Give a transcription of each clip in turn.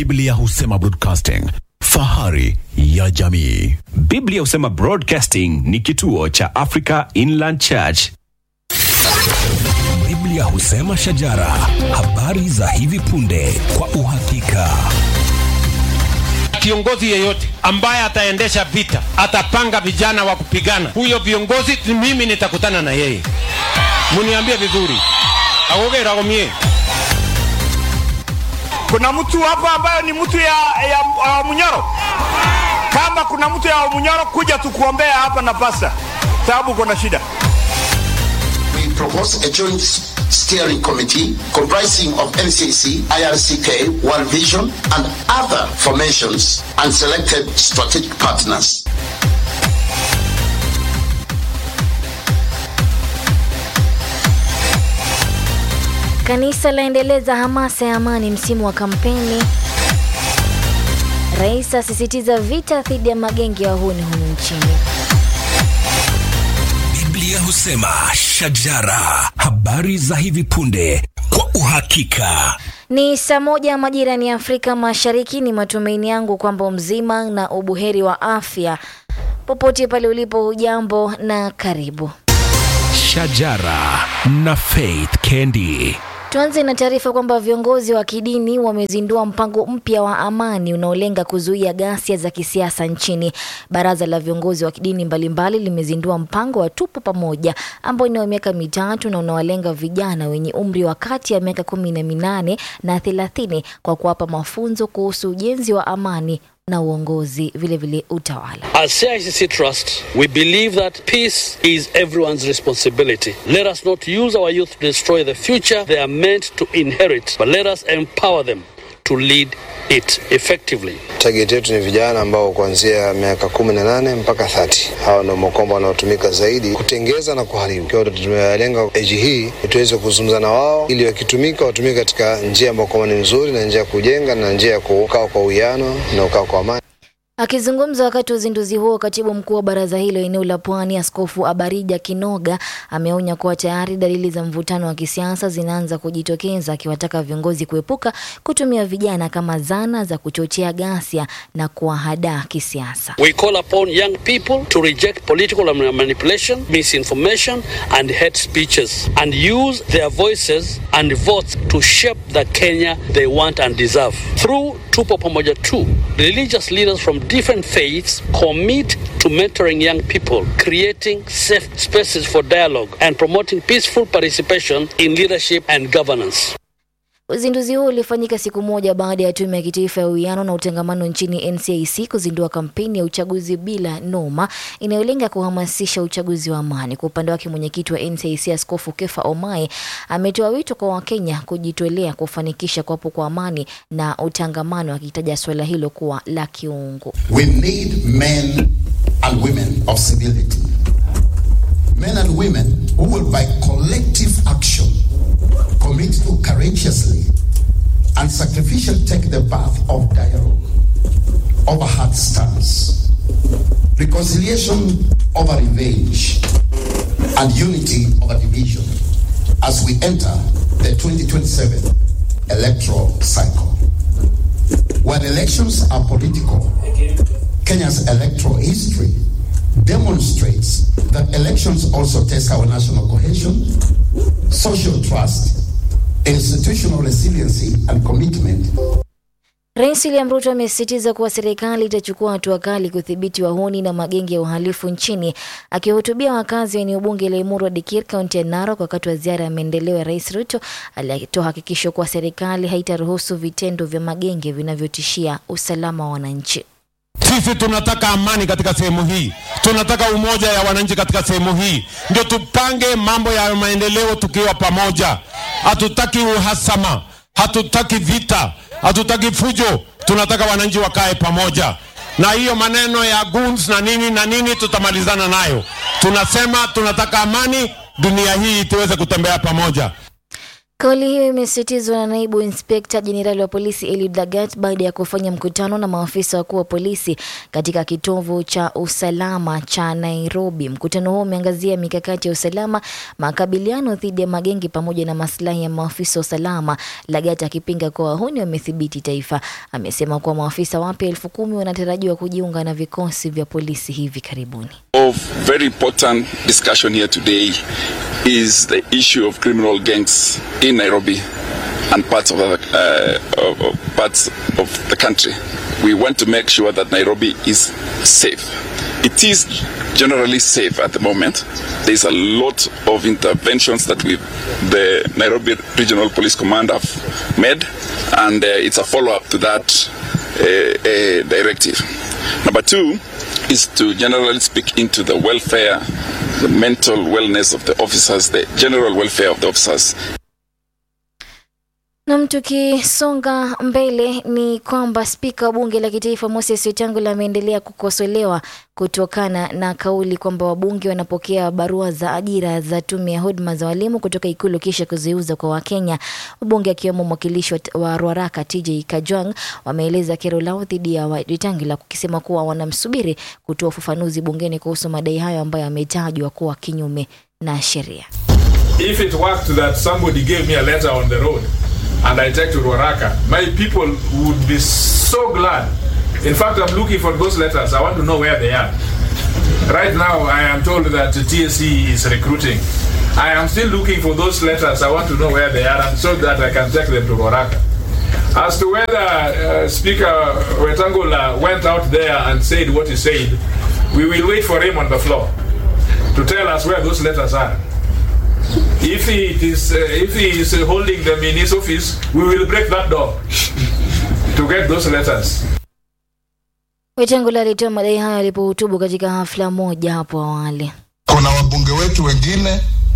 Biblia husema broadcasting, fahari ya jamii. Biblia husema Broadcasting ni kituo cha Africa Inland Church. Biblia husema shajara, habari za hivi punde kwa uhakika. Kiongozi yeyote ambaye ataendesha vita, atapanga vijana wa kupigana, huyo viongozi mimi nitakutana na yeye. Muniambie vizuri, agogera gomie Kuna mtu hapa ambaye ni mtu ya, ya, ya Munyoro. Kama kuna mtu ya Munyoro, kuja tukuombea hapa na pasta, sababu kuna shida. we propose a joint steering committee comprising of NCC, IRCK, World Vision, and other formations and selected strategic partners. Kanisa laendeleza hamasa ya amani msimu wa kampeni. Rais asisitiza vita dhidi ya magenge ya wahuni humu nchini. Biblia husema shajara, habari za hivi punde kwa uhakika. Ni saa moja majirani ya Afrika Mashariki. Ni matumaini yangu kwamba mzima na ubuheri wa afya popote pale ulipo. Hujambo na karibu. Shajara na Faith Kendi. Tuanze na taarifa kwamba viongozi wa kidini wamezindua mpango mpya wa amani unaolenga kuzuia ghasia za kisiasa nchini. Baraza la viongozi wa kidini mbalimbali limezindua mpango wa Tupo Pamoja ambao ni wa miaka mitatu na unawalenga vijana wenye umri wa kati ya miaka kumi na minane na thelathini kwa kuwapa mafunzo kuhusu ujenzi wa amani na uongozi, vilevile vile utawala. As CICC Trust, we believe that peace is everyone's responsibility. Let us not use our youth to destroy the future they are meant to inherit, but let us empower them to lead it effectively. Target yetu ni vijana ambao kuanzia miaka kumi na nane mpaka 30. Hawa ndio makombo wanaotumika zaidi kutengeza na kuharibu. Kwa hiyo tumelenga eji hii tuweze kuzungumza na wao ili wakitumika watumike katika njia ambayo kwamba ni nzuri na njia ya kujenga na njia ya kukaa kwa uwiano na kukaa kwa amani. Akizungumza wakati wa uzinduzi huo, katibu mkuu wa baraza hilo eneo la Pwani, Askofu Abarija Kinoga ameonya kuwa tayari dalili za mvutano wa kisiasa zinaanza kujitokeza, akiwataka viongozi kuepuka kutumia vijana kama zana za kuchochea ghasia na kuwahadaa kisiasa. We call upon young people to reject political manipulation, misinformation, and hate speeches, and use their voices and votes to shape the Kenya they want and deserve. Through Tupo Pamoja 2, religious leaders from different faiths commit to mentoring young people, creating safe spaces for dialogue, and promoting peaceful participation in leadership and governance. Uzinduzi huo ulifanyika siku moja baada ya tume ya kitaifa ya uwiano na utangamano nchini NCIC kuzindua kampeni ya uchaguzi bila noma inayolenga kuhamasisha uchaguzi wa amani. Kwa upande wake, mwenyekiti wa NCIC Askofu Kefa Omai ametoa wito kwa Wakenya kujitolea kufanikisha kuwapo kwa amani na utangamano, akitaja suala hilo kuwa la kiungu. We need men and women of civility. Men and women who will, by collective action, commit to courageously and sacrificially take the path of dialogue over hard stance, reconciliation over revenge, and unity over division as we enter the 2027 electoral cycle. When elections are political, Kenya's electoral history demonstrates that elections also test our national cohesion, social trust, institutional resiliency, and commitment Rais William Ruto amesisitiza kuwa serikali itachukua hatua kali kudhibiti wahuni na magenge ya uhalifu nchini. Akiwahutubia wakazi wa eneo bunge la Emuru Dikir, kaunti ya Narok, wakati wa ziara ya maendeleo ya Rais Ruto, alitoa hakikisho kuwa serikali haitaruhusu vitendo vya magenge vinavyotishia usalama wa wananchi. Sisi tunataka amani katika sehemu hii, tunataka umoja ya wananchi katika sehemu hii, ndio tupange mambo ya maendeleo tukiwa pamoja. Hatutaki uhasama, hatutaki vita, hatutaki fujo, tunataka wananchi wakae pamoja. Na hiyo maneno ya goons na nini na nini tutamalizana nayo. Tunasema tunataka amani, dunia hii tuweze kutembea pamoja. Kauli hiyo imesisitizwa na naibu inspekta jenerali wa polisi Eliud Lagat baada ya kufanya mkutano na maafisa wakuu wa polisi katika kitovu cha usalama cha Nairobi. Mkutano huo umeangazia mikakati ya usalama, makabiliano dhidi ya magengi pamoja na maslahi ya maafisa wa usalama. Lagat akipinga kuwa wahuni wamethibiti taifa, amesema kuwa maafisa wapya elfu kumi wanatarajiwa kujiunga na vikosi vya polisi hivi karibuni. of very important discussion here today is the issue of criminal gangs in Nairobi and parts of, other, uh, of, of parts of the country. We want to make sure that Nairobi is safe. It is generally safe at the moment. There's a lot of interventions that we, the Nairobi Regional Police Command have made, and uh, it's a follow-up to that uh, uh, directive. Number two is to generally speak into the welfare, the mental wellness of the officers, the general welfare of the officers. Nam, tukisonga mbele ni kwamba spika wa bunge la kitaifa Moses Wetangula ameendelea kukosolewa kutokana na kauli kwamba wabunge wanapokea barua za ajira za tume ya huduma za walimu kutoka Ikulu kisha kuziuza kwa Wakenya. Wabunge akiwemo mwakilishi wa- wa Ruaraka TJ Kajwang wameeleza kero lao dhidi ya Wetangula kukisema kuwa wanamsubiri kutoa ufafanuzi bungeni kuhusu madai hayo ambayo yametajwa kuwa kinyume na sheria. If it worked that somebody gave me a letter on the road and I take to Ruaraka, my people would be so glad. In fact, I'm looking for those letters. I want to know where they are. Right now, I am told that the TSC is recruiting. I am still looking for those letters. I want to know where they are and so that I can take them to Ruaraka. As to whether uh, Speaker Wetangula went out there and said what he said, we will wait for him on the floor to tell us where those letters are. If he is uh, if he is uh, holding them in his office, we will break that door to get those letters. Wetangula alitoa madai hayo alipohutubu katika hafla moja hapo awali. kuna wabunge wetu wengine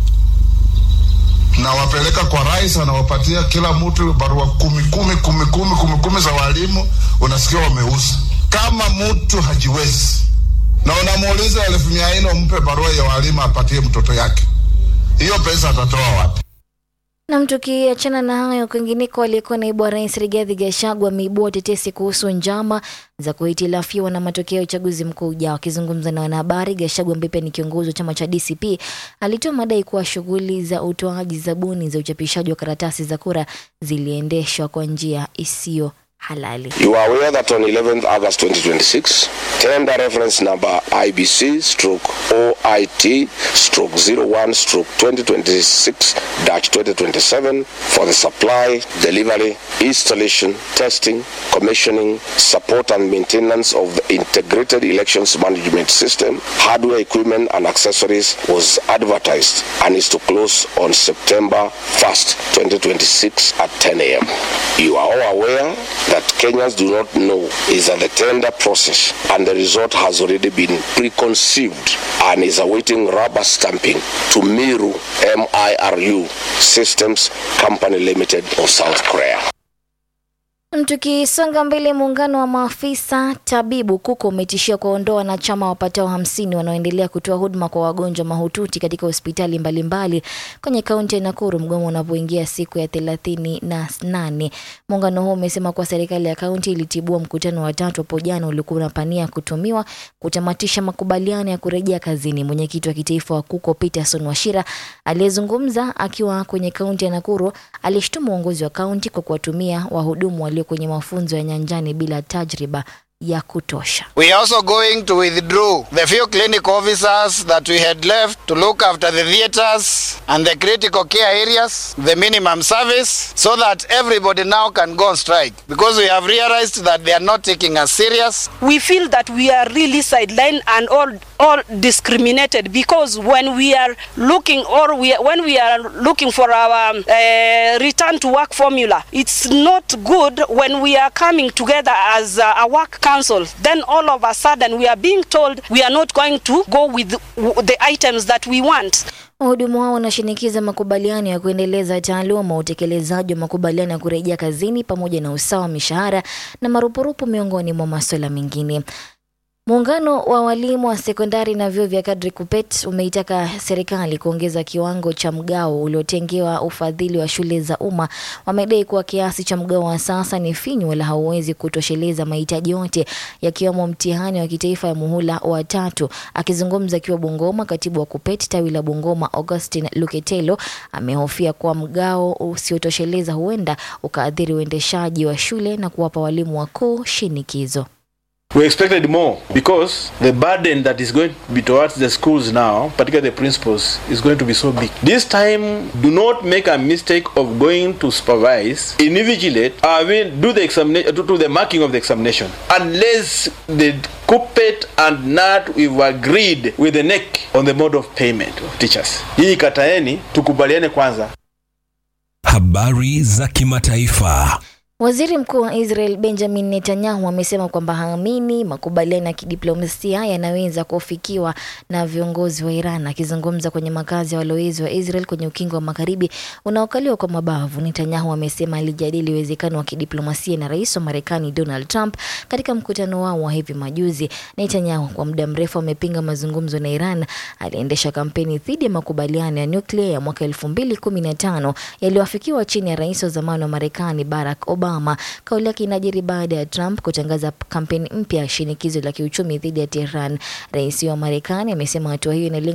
nawapeleka kwa rais, anawapatia kila mtu barua kumi kumi kumi kumi kumi kumi za walimu, unasikia wameuza. Kama mtu hajiwezi na unamuuliza elfu mia nne umpe barua ya walimu apatie mtoto yake, hiyo pesa atatoa wapi? Nam, tukiachana na hayo, kwingineko, aliyekuwa naibu wa rais Rigathi Gachagua ameibua tetesi kuhusu njama za kuhitilafiwa na matokeo ya uchaguzi mkuu ujao. Akizungumza na wanahabari, Gachagua ambaye pia ni kiongozi wa chama cha DCP alitoa madai kuwa shughuli za utoaji zabuni za uchapishaji wa karatasi za kura ziliendeshwa kwa njia isiyo halali. You are aware that on 11th August 2026, tender reference number IBC stroke OIT stroke 01 stroke 2026 2027 for the supply, delivery, installation, testing, commissioning, support and maintenance of the integrated elections management system, hardware equipment and accessories was advertised and is to close on September 1st, 2026 at 10 a.m. You are all aware that Kenyans do not know is that the tender process and the result has already been preconceived and is awaiting rubber stamping to Miru MIRU Systems Company Limited of South Korea. Tukisonga mbele, muungano wa maafisa tabibu KUKO umetishia kuwaondoa wanachama wapatao hamsini wanaoendelea kutoa huduma kwa wagonjwa mahututi katika hospitali mbalimbali kwenye kaunti ya Nakuru, mgomo unapoingia siku ya thelathini na nane. Muungano huo umesema kuwa serikali ya kaunti ilitibua mkutano wa tatu hapo jana uliokuwa unapania kutumiwa kutamatisha makubaliano ya kurejea kazini. Mwenyekiti wa kitaifa wa KUKO Peterson Washira aliyezungumza akiwa kwenye kaunti ya Nakuru alishtumu uongozi wa kaunti kwa kuwatumia wahudumu walio kwenye mafunzo ya nyanjani bila tajriba ya kutosha. We are also going to withdraw the few clinic officers that we had left to look after the theaters and the critical care areas, the minimum service, so that everybody now can go on strike because we have realized that they are not taking us serious. we feel that we are really sidelined and all all discriminated because when we are looking or we when we are looking for our um, uh, return to work formula it's not good when we are coming together as uh, a work council then all of a sudden we are being told we are not going to go with w- the items that we want Wahudumu hao wanashinikiza makubaliano ya kuendeleza taaluma, utekelezaji wa makubaliano ya kurejea kazini, pamoja na usawa wa mishahara na marupurupu, miongoni mwa masuala mengine. Muungano wa walimu wa sekondari na vyuo vya kadri KUPPET umeitaka serikali kuongeza kiwango cha mgao uliotengewa ufadhili wa shule za umma. Wamedai kuwa kiasi cha mgao wa sasa ni finyu wala hauwezi kutosheleza mahitaji yote yakiwemo mtihani wa kitaifa ya muhula wa tatu. Akizungumza akiwa Bungoma, katibu wa KUPPET tawi la Bungoma Augustine Luketelo amehofia kuwa mgao usiotosheleza huenda ukaathiri uendeshaji wa shule na kuwapa walimu wakuu shinikizo. We expected more because the burden that is going to be towards the schools now, particularly the principals, is going to be so big. This time, do not make a mistake of going to supervise, invigilate, I mean, do the examination, do, do the marking of the examination, unless the KUPPET and NAT we've agreed with the NEC on the mode of payment of teachers. Hii kataeni, tukubaliane kwanza. Habari za kimataifa. Waziri Mkuu wa Israel Benjamin Netanyahu amesema kwamba haamini makubaliano ya kidiplomasia yanaweza kufikiwa na viongozi wa Iran. Akizungumza kwenye makazi ya walowezi wa Israel kwenye ukingo wa magharibi unaokaliwa kwa mabavu, Netanyahu amesema alijadili uwezekano wa kidiplomasia na rais wa Marekani Donald Trump katika mkutano wao wa hivi majuzi. Netanyahu kwa muda mrefu amepinga mazungumzo na Iran. Aliendesha kampeni dhidi ya makubaliano ya nyuklia ya mwaka elfu mbili kumi na tano yaliyoafikiwa chini ya rais wa zamani wa Marekani Barack Obama. Kauli yake inajiri baada ya Trump kutangaza kampeni mpya ya shinikizo la kiuchumi dhidi ya Tehran. Rais wa Marekani amesema hatua hiyo inalenga